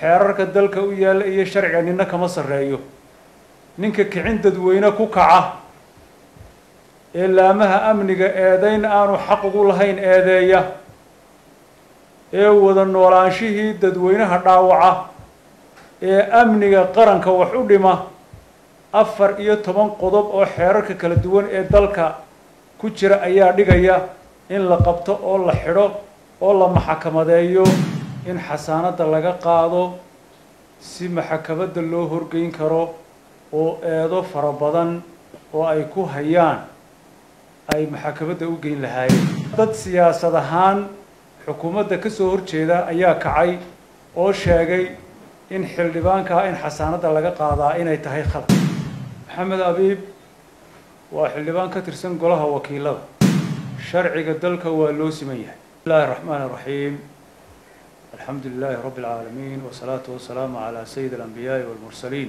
xeerarka dalka u yaalla iyo sharciga nina kama sarreeyo ninka kicin dadweyne ku kaca ee laamaha amniga eedayn aanu xaq ugu lahayn eedeeya ee wada noolaanshihii dadweynaha dhaawaca ee amniga qaranka wax u dhima afar iyo toban qodob oo xeerarka kala duwan ee dalka ku jira ayaa dhigaya in la qabto oo la xidho oo la maxakamadeeyo in xasaanadda laga qaado si maxakamadda loo horgeyn karo oo eedo fara badan oo ay ku hayaan ay maxakamadda u geyn lahaayeen dad siyaasad ahaan xukuumadda ka soo horjeeda ayaa kacay oo sheegay in xildhibaankaa in xasaanadda laga qaadaa inay tahay khalad maxamed abiib waa xildhibaan ka tirsan golaha wakiilada sharciga dalka waa loo siman yahay bismi illahi raxmaan raxiim alxamdu lilahi rabbi اlcaalamiin wasalaatu wasalaamu calaa sayid alambiyaai walmursaliin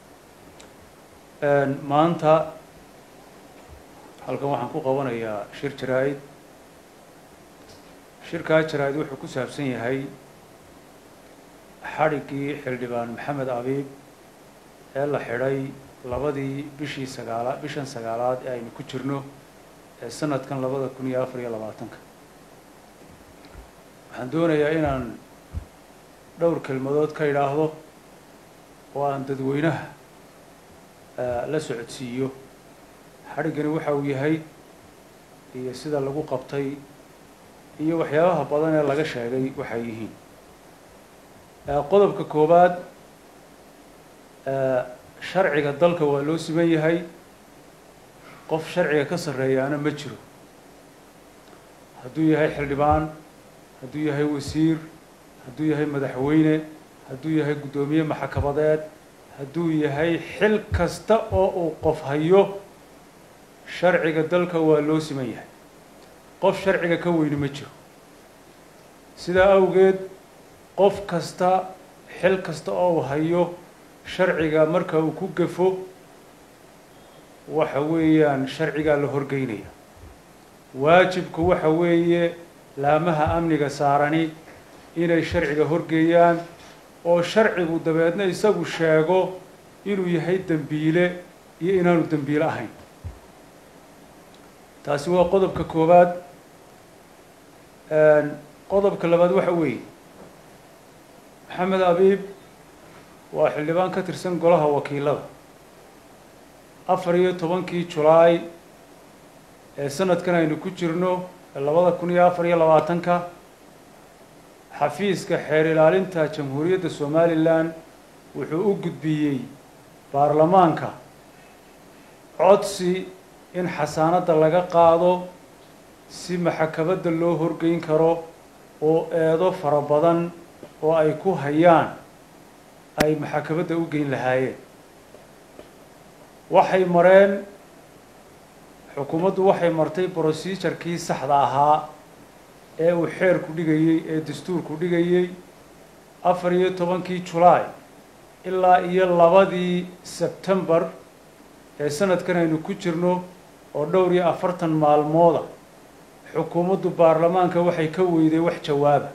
maanta halkan waxaan ku qabanayaa shir jaraa-id shirkaa jaraa-id wuxuu ku saabsan yahay xadhiggii xildhibaan maxamed abiib ee la xidhay labadii bishii sagaalaad bishan sagaalaad ee aynu ku jirno ee sanadkan labada kun iyo afar iyo labaatanka waxaan doonayaa inaan dhowr kelmadood ka idhaahdo oo aan dadweynaha la socodsiiyo xadhiggani waxa uu yahay iyo sida lagu qabtay iyo waxyaabaha badan ee laga sheegay waxay yihiin qodobka koowaad sharciga dalka waa loo siman yahay qof sharciga ka sarreeyaana ma jiro hadduu yahay xildhibaan hadduu yahay wasiir hadduu yahay madaxweyne hadduu yahay guddoomiye maxkamadeed hadduu yahay xil kasta oo uu qof hayo sharciga dalka waa loo siman yahay qof sharciga ka weyni ma jiro sidaa awgeed qof kasta xil kasta oo uu hayo sharciga marka uu ku gafo waxa weeyaan sharcigaa la horgeynaya waajibku waxa weeye laamaha amniga saarani inay sharciga horgeeyaan oo sharcigu dabeedna isagu sheego inuu yahay dembiile iyo inaanu dembiile ahayn taasi waa qodobka koowaad qodobka labaad waxa weeye maxamed abiib waa xildhibaan ka tirsan golaha wakiilada afar iyo tobankii julaay ee sanadkan aynu ku jirno ee labada kun iyo afar iyo labaatanka xafiiska xeer ilaalinta jamhuuriyadda somalilan wuxuu u gudbiyey baarlamaanka codsi in xasaanadda laga qaado si maxakamadda loo horgeyn karo oo eedo fara badan oo ay ku hayaan ay maxakamadda u geyn lahaayeen waxay mareen xukuumaddu waxay martay brocedurekii saxda ahaa ee uu xeerku dhigayey ee dastuurku dhigayey afar iyo tobankii julaay ilaa iyo labadii sebtembar ee sanadkan aynu ku jirno oo dhowr iyo afartan maalmooda xukuumaddu baarlamaanka waxay ka weyday wax jawaaba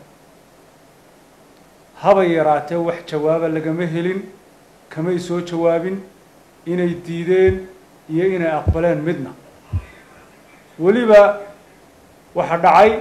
habay yaraatee wax jawaaba lagama helin kamay soo jawaabin inay diideen iyo inay aqbaleen midna weliba waxaa dhacay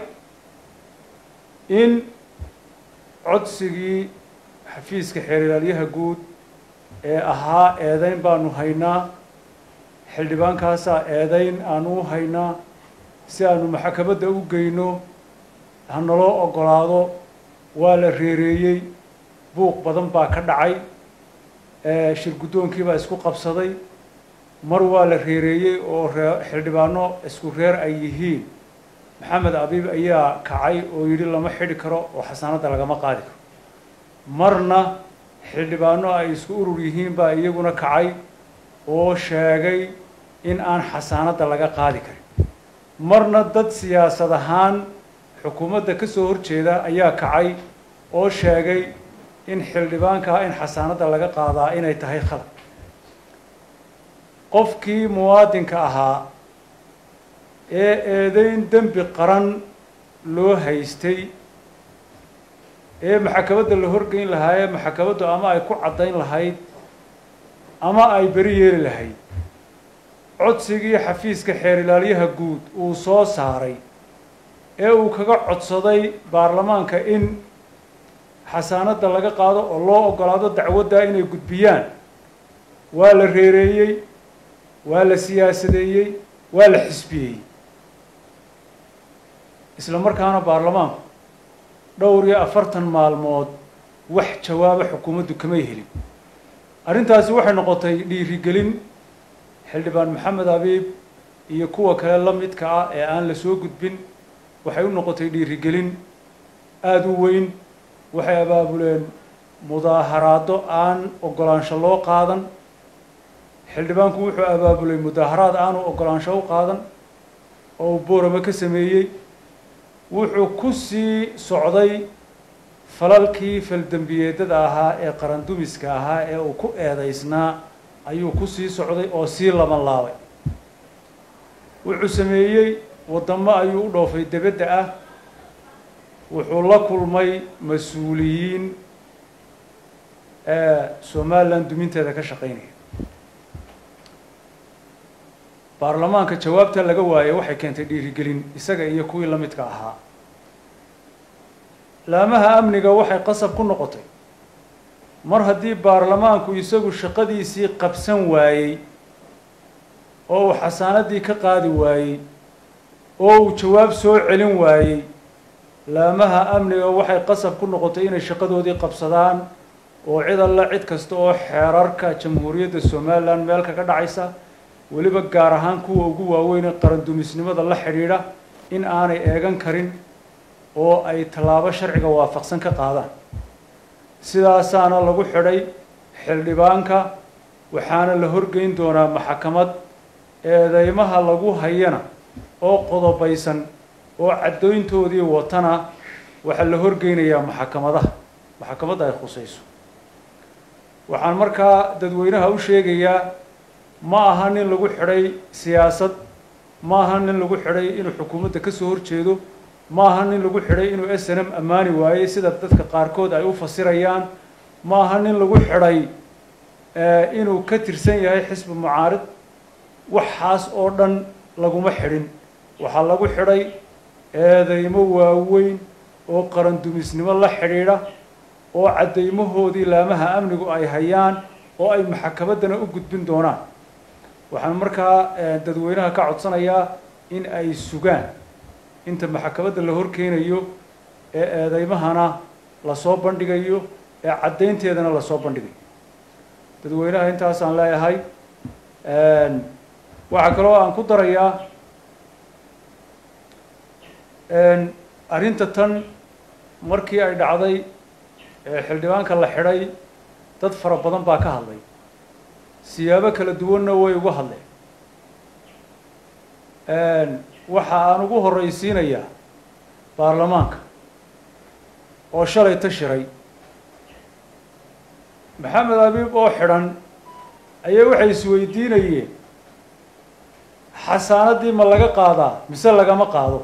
in codsigii xafiiska xeer ilaalyaha guud ee ahaa eedeyn baanu haynaa xildhibaankaasaa eedeyn aanu u haynaa si aanu maxakamadda u geyno hanaloo ogolaado waa la reereeyey buuq badan baa ka dhacay shir guddoonkii baa isku qabsaday mar waa la reereeyey oo ree xildhibaano isku reer ay yihiin maxamed abiib ayaa kacay oo yidhi lama xidhi karo oo xasaanadda lagama qaadi karo marna xildhibaano ay isku urur yihiin baa iyaguna kacay oo sheegay in aan xasaanadda laga qaadi karin marna dad siyaasad ahaan xukuumadda ka soo horjeeda ayaa kacay oo sheegay in xildhibaankaa in xasaanadda laga qaadaa inay tahay khalad qofkii muwaadinka ahaa ee eedeyn dembi qaran loo haystay ee maxakamadda la horgeyn lahaa ee maxakamaddu ama ay ku caddayn lahayd ama ay beri yeeli lahayd codsigii xafiiska xeer ilaalyaha guud uu soo saaray ee uu kaga codsaday baarlamaanka in xasaanadda laga qaado oo loo ogolaado dacwaddaa inay gudbiyaan waa la reereeyey waa la siyaasadeeyey waa la xisbiyey isla markaana baarlamaanku dhowr iyo afartan maalmood wax jawaaba xukuumaddu kamay helin arrintaasi waxay noqotay dhiirigelin xildhibaan maxamed abiib iyo kuwa kale la midka ah ee aan la soo gudbin waxay u noqotay dhiirigelin aada u weyn waxay abaabuleen mudaaharaado aan ogolaansho loo qaadan xildhibaanku wuxuu abaabulay mudaaharaad aanu ogolaansho u qaadan oo uu boorame ka sameeyey wuxuu ku sii socday falalkii faldembiyeedada ahaa ee qarandumiska ahaa ee uu ku eedeysnaa ayuu ku sii socday oo sii laban laabay wuxuu sameeyey waddamo ayuu u dhoofay debedda ah wuxuu la kulmay mas-uuliyiin ee somalilan duminteeda ka shaqeynaya baarlamaanka jawaabta laga waayay waxay keentay dhiirigelin isaga iyo kuwii la midka ahaa laamaha amniga waxay qasab ku noqotay mar haddii baarlamaanku isagu shaqadiisii qabsan waayey oo uu xasaanadii ka qaadi waayey oo uu jawaab soo celin waayey laamaha amniga waxay qasab ku noqotay inay shaqadoodii qabsadaan oo cid alla cid kasta oo xeerarka jamhuuriyadda somalilan meel kaga dhacaysa weliba gaar ahaan kuwa ugu waaweyn ee qarandumisnimada la xidhiidha in aanay eegan karin oo ay tallaabo sharciga waafaqsan ka qaadaan sidaasaana lagu xidhay xildhibaanka waxaana la horgeyn doonaa maxakamad eedeymaha lagu hayana oo qodobaysan oo caddoyntoodii watana waxaa la horgeynayaa maxakamadaha maxakamadda ay khusayso waxaan markaa dadweynaha u sheegayaa ma aha nin lagu xidhay siyaasad ma aha nin lagu xidhay inuu xukuumadda ka soo horjeedo ma aha nin lagu xidhay inuu s n m ammaani waayey sida dadka qaarkood ay u fasirayaan ma aha nin lagu xidhay inuu ka tirsan yahay xisbi mucaarid waxaas oo dhan laguma xidhin waxaa lagu xidhay eedeymo waaweyn oo qarandumisnimo la xidhiidha oo caddeymahoodii laamaha amnigu ay hayaan oo ay maxakamaddana u gudbin doonaan waxaan markaa dadweynaha ka codsanayaa in ay sugaan inta maxakamadda la horkeenayo ee eedeymahana lasoo bandhigayo ee caddaynteedana lasoo bandhigayo dadweynaha intaasaan leeyahay waxaa kaloo aan ku darayaa arrinta tan markii ay dhacday xildhibaanka la xidhay dad fara badan baa ka hadlay siyaabo kala duwanna way uga hadleen waxa aan ugu horreysiinayaa baarlamaanka oo shalay ta shiray maxamed abiib oo xidhan ayaa waxay isweydiinayeen xasaanaddii ma laga qaadaa mise lagama qaado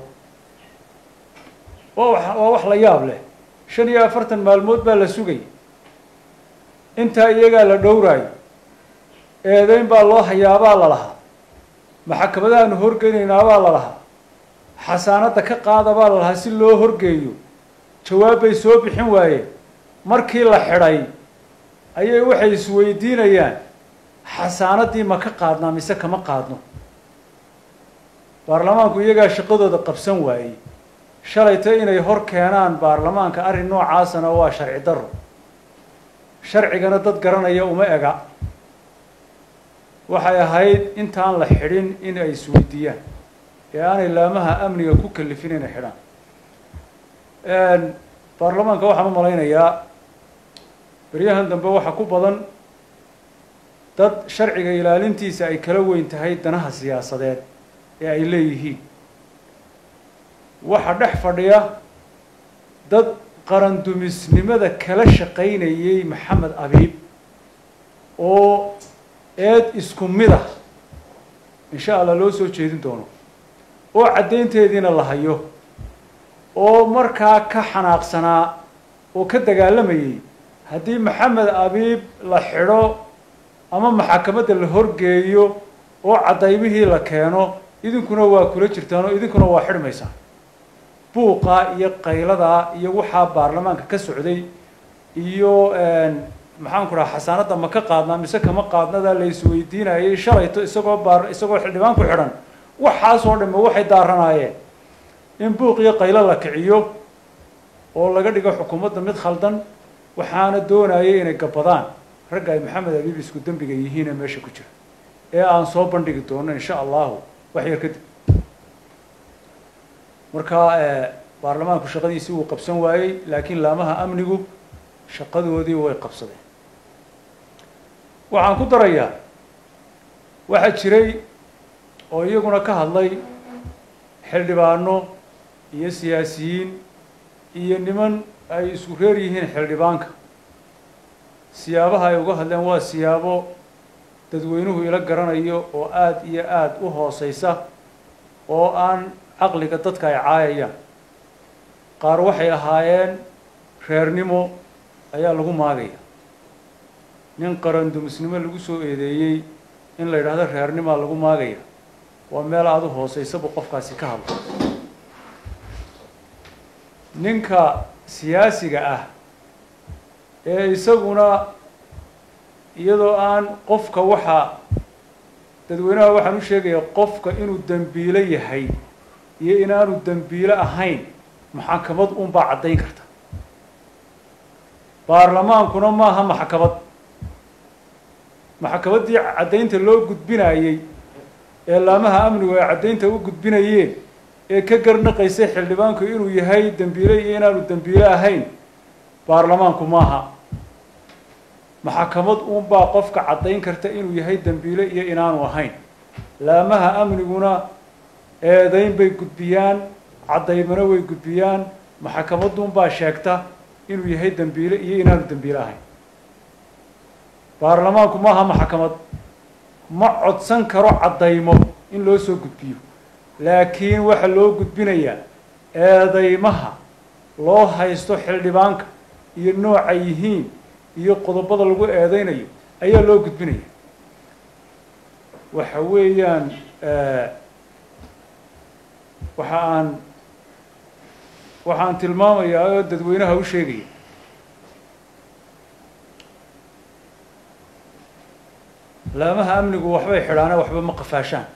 waa waa wax la yaab leh shan iyo afartan maalmood baa la sugay intaa iyagaa la dhowraayo eedeyn baa loo hayaabaa la lahaa maxakamadahaanu horgeynaynaabaa la lahaa xasaanadda ka qaada baa la lahaa si loo horgeeyo jawaab bay soo bixin waayeen markii la xidhay ayay waxay isweydiinayaan xasaanaddii ma ka qaadnaa mise kama qaadno baarlamaanku iyagaa shaqadooda qabsan waayey shalayta inay hor keenaan baarlamaanka arrin noocaasana waa sharci darro sharcigana dad garanaya uma ega waxay ahayd intaan la xidhin in ay isweydiiyaan ee aanay laamaha amniga ku kalifin inay xidhaan baarlamaanka waxaan u malaynayaa beryahan dambe waxaa ku badan dad sharciga ilaalintiisa ay kala weyn tahay danaha siyaasadeed ee ay leeyihiin waxaa dhex fadhiya dad qarandumisnimada kala shaqaynayay maxamed abiib oo eed isku mid ah insha allah loo soo jeedin doono oo caddaynteediina la hayo oo markaa ka xanaaqsanaa oo ka dagaalamayey haddii maxamed abiib la xidho ama maxakamadda la horgeeyo oo cadaymihii la keeno idinkuna waa kula jirtaan oo idinkuna waa xidhmaysaan buuqaa iyo qayladaa iyo waxaa baarlamaanka ka socday iyo maxaan ku dhaha xasaanadda ma ka qaadnaa mise kama qaadnadaa la isweydiinayay shalayto isagoo baar isagoo xildhibaan ku xidhan waxaasoo dhamme waxay daaranaayeen in buuq iyo qaylo la kiciyo oo laga dhigo xukuumadda mid khaldan waxaana doonayay inay gabadaan ragga ay maxamed abiib isku dembiga yihiin ee meesha ku jira ee aan soo bandhigi doono insha allahu wax yar kadib marka baarlamaanku shaqadiisii wuu qabsan waayey laakiin laamaha amnigu shaqadoodii way qabsadeen waxaan ku darayaa waxaa jiray oo iyaguna ka hadlay xildhibaano iyo siyaasiyiin iyo niman ay isku reer yihiin xildhibaanka siyaabaha ay uga hadleen waa siyaabo dadweynuhu ila garanayo oo aada iyo aada u hooseysa oo aan caqliga dadka ay caayayaan qaar waxay ahaayeen reernimo ayaa lagu maagaya nin qarandumisnimo lagu soo eedeeyey in la yidhaahdo reernimaa lagu maagaya waa meel aada u hooseysaba qofkaasi ka hadlo ninka siyaasiga ah ee isaguna iyadoo aan qofka waxa dadweynaha waxaan u sheegaya qofka inuu dembiilo yahay iyo inaanu dembiilo ahayn maxakamad unbaa caddayn karta baarlamaankuna maaha maxkamad maxkamaddii caddaynta loo gudbinayey ee laamaha amnigu ay caddaynta u gudbinayeen ee ka garnaqaysay xildhibaanku inuu yahay dembiile iyo inaanu dembiile ahayn baarlamaanku maaha maxkamad unbaa qofka caddayn karta inuu yahay dembiile iyo inaanu ahayn laamaha amniguna eedayn bay gudbiyaan caddaymana way gudbiyaan maxkamadunbaa sheegta inuu yahay dembiile iyo inaanu dembiile ahayn baarlamaanku maaha maxkamad ma codsan karo caddaymo in loo soo gudbiyo laakiin waxaa loo gudbinayaa eedaymaha loo haysto xildhibaanka iyo nooca yihiin iyo qodobada lagu eedeynayo ayaa loo gudbinaya waxa weeyaan waxa aan waxaan tilmaamayaa oo dadweynaha u sheegaya laamaha amnigu waxbay xidhaane waxba ma qafaashaan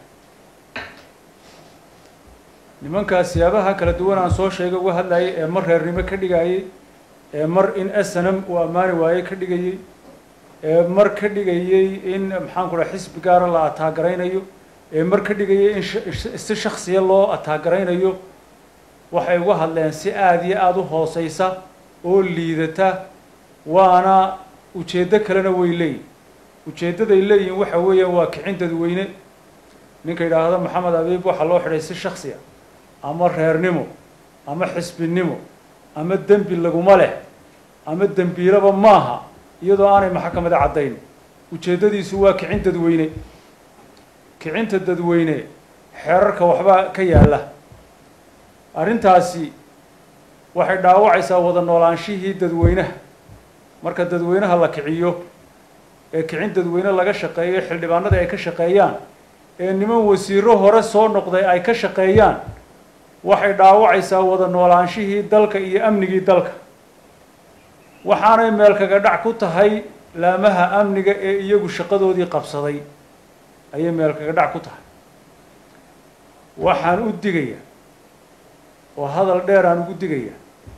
nimankaas siyaabaha kala duwan aan soo sheegay uga hadlayay ee mar reernimo ka dhigayey ee mar in snm uu ammaani waaye ka dhigayey ee mar ka dhigayey in maxaan ku dhaha xisbi gaara la ataagaraynayo ee mar ka dhigayay in si shaksiya loo ataagaraynayo waxay uga hadleen si aada iyo aada u hooseysa oo liidata waana ujeeddo kalena way leeyihin ujeeddaday leeyihin waxa weeyaan waa kicin dadweyne ninka yidhaahdo maxamed abiib waxaa loo xidhay si shaksiya ama reernimo ama xisbinimo ama dembi laguma leh ama dembiilaba maaha iyadoo aanay maxkamada caddayn ujeeddadiisu waa kicin dadweyne kicinta dadweyne xeerarka waxbaa ka yaalla arrintaasi waxay dhaawacaysaa wada noolaanshihii dadweynaha marka dadweynaha la kiciyo ee kicin dadweyne laga shaqeeyo xildhibaanada ay ka shaqeeyaan ee niman wasiiro hore soo noqday ay ka shaqeeyaan waxay dhaawacaysaa wada noolaanshihii dalka iyo amnigii dalka waxaanay meel kaga dhac ku tahay laamaha amniga ee iyagu shaqadoodii qabsaday ayay meel kaga dhac ku tahay waxaan u digayaa oo hadal dheer aan ugu digayaa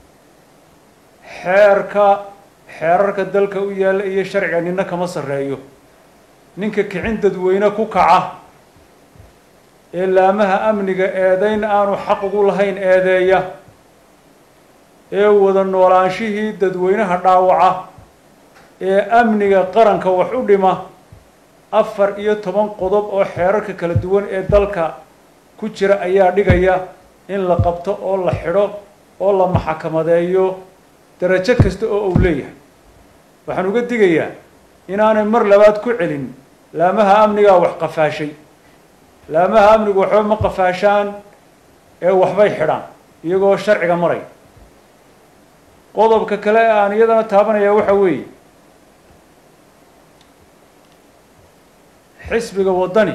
xeerka xeerarka dalka u yaalla iyo sharciga nina kama sarreeyo ninka kicin dadweyne ku kaca ee laamaha amniga eedayn aanu xaq ugu lahayn eedeeya ee wada noolaanshihii dadweynaha dhaawaca ee amniga qaranka wax u dhima afar iyo toban qodob oo xeerarka kala duwan ee dalka ku jira ayaa dhigaya in la qabto oo la xidho oo la maxakamadeeyo darajo kasta oo uu leeyahay waxaan uga digayaa inaanay mar labaad ku celin laamaha amnigaa wax qafaashay laamaha amnigu waxba ma qafaashaan ee waxbay xidhaan iyagoo sharciga maray qodobka kale ee aan iyadana taabanaya waxa weeye xisbiga waddani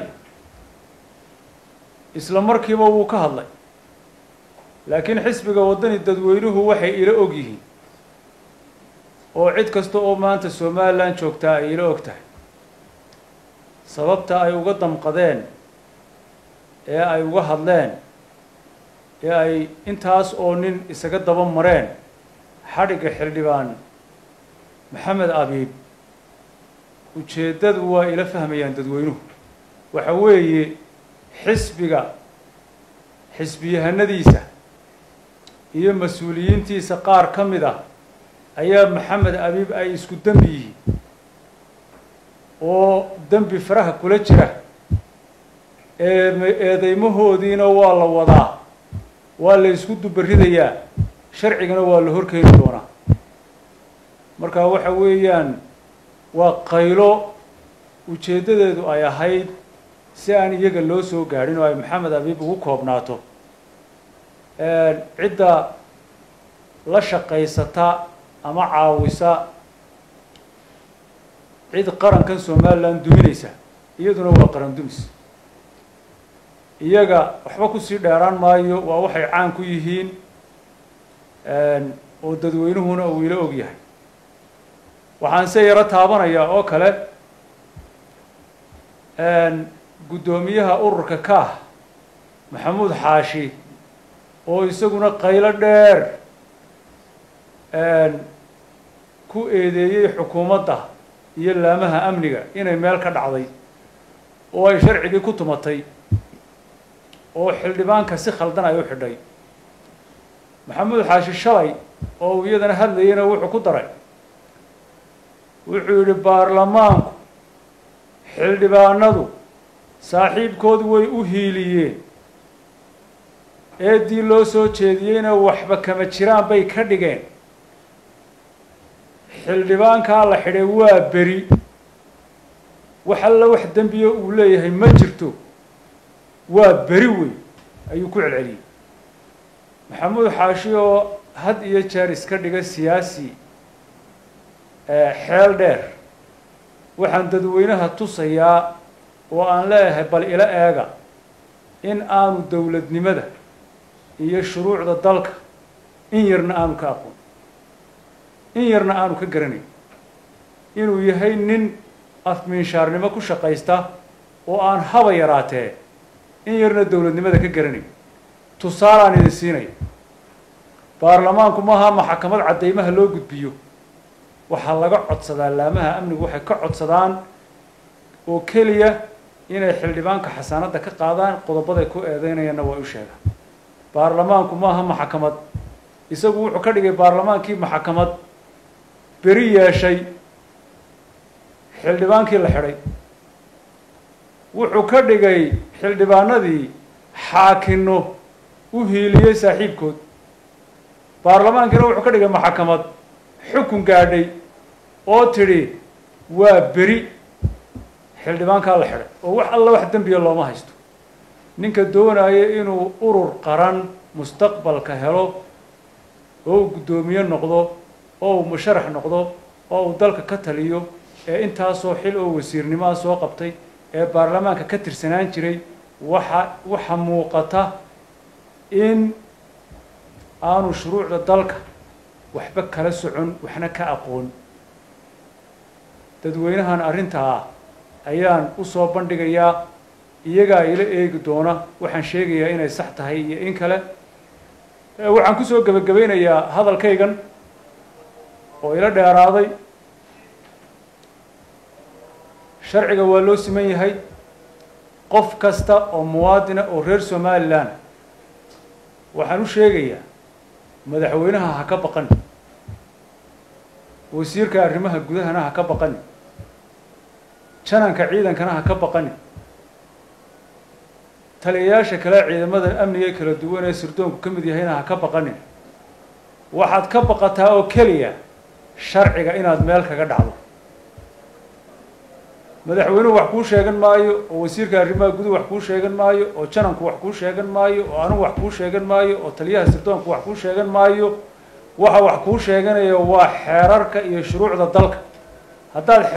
isla markiiba wuu ka hadlay laakiin xisbiga waddani dadweynuhu waxay ila og yihiin oo cid kasta oo maanta somalilan joogtaa ay ila og tahay sababta ay uga damqadeen ee ay uga hadleen ee ay intaas oo nin isaga daba mareen xadhigga xildhibaan maxamed abiib ujeeddadu waa ila fahmayaan dadweynuhu waxa weeye xisbiga xisbiyahanadiisa iyo mas-uuliyiintiisa qaar ka mid ah ayaa maxamed abiib ay isku dembi yihiin oo dembi faraha kula jira ee eedeymahoodiina waa la wadaa waa la isku dubaridayaa sharcigana waa la horkeeni doonaa marka waxa weeyaan waa qaylo ujeeddadeedu ay ahayd si aan iyaga loo soo gaadhin oo ay maxamed abiib ugu koobnaato cidda la shaqaysata ama caawisa cid qarankan somalilan duminaysa iyaduna waa qaran dumis iyaga waxba kusii dheeraan maayo waa waxay caan ku yihiin oo dadweynuhuna uu ila og yahay waxaan se yaro taabanayaa oo kale guddoomiyaha ururka kaah maxamuud xaashi oo isaguna qaylo dheer ku eedeeyey xukuumadda iyo laamaha amniga inay meel ka dhacday oo ay sharcigii ku tumatay oo xildhibaanka si khaldan ay u xidhay maxamuud xaashi shalay oo uu iyadana hadlayeyna wuxuu ku daray wuxuu yidhi baarlamaanku xildhibaanadu saaxiibkood way u hiiliyeen eeddii loo soo jeediyeyna waxba kama jiraan bay ka dhigeen xildhibaankaa la xidhay waa beri wax alla wax dembiya uu leeyahay ma jirto waa beri wey ayuu ku celceliyey maxamuud xaashi oo had iyo jeer iska dhiga siyaasi xeel dheer waxaan dadweynaha tusayaa oo aan leeyahay bal ila eega in aanu dowladnimada iyo shuruucda dalka in yarna aanu ka aqoon in yarna aanu ka garanayn inuu yahay nin afmiinshaarnimo ku shaqaysta oo aan haba yaraatee in yarna dowladnimada ka garanayn tusaalaan idin siinaya baarlamaanku maaha maxakamad caddeymaha loo gudbiyo waxaa laga codsadaa laamaha amnigu waxay ka codsadaan oo keliya inay xildhibaanka xasaanadda ka qaadaan qodobaday ku eedeynayaanna waa u sheegaan baarlamaanku maaha maxakamad isagu wuxuu ka dhigay baarlamaankii maxakamad beri yeeshay xildhibaankii la xidhay wuxuu ka dhigay xildhibaanadii xaakino u hiiliyey saaxiibkood baarlamaankiina wuxuu ka dhigay maxakamad xukun gaadhay oo tidhi waa beri xildhibaankaa la xidhay oo wax alla wax dembiya looma haysto ninka doonaya inuu urur qaran mustaqbalka helo oo uu guddoomiye noqdo oo uu musharax noqdo oo uu dalka ka taliyo ee intaasoo xil oo wasiirnimaa soo qabtay ee baarlamaanka ka tirsanaan jiray waxa waxa muuqata in aanu shuruucda dalka waxba kala socon waxna ka aqoon dadweynahan arrintaa ayaan usoo bandhigayaa iyagaa ila eegi doona waxaan sheegayaa inay sax tahay iyo in kale waxaan kusoo gebagabaynayaa hadalkaygan oo ila dheeraaday sharciga waa loo siman yahay qof kasta oo muwaadina oo reer somalilan waxaan u sheegayaa madaxweynaha ha ka baqani wasiirka arrimaha gudahana ha ka baqani jananka ciidankana ha ka baqani taliyayaasha kale ciidamada amniga kala duwan ee sirdoonku ka mid yahayna ha ka baqanin waxaad ka baqataa oo keliya sharciga inaad meel kaga dhacdo madaxweynuhu wax kuu sheegan maayo oo wasiirka arrimaha guduhu wax kuu sheegan maayo oo jananku wax kuu sheegan maayo oo anugu wax kuu sheegan maayo oo taliyaha sirdoonku wax kuu sheegan maayo waxa wax kuu sheeganaya waa xeerarka iyo shuruucda dalka haddaad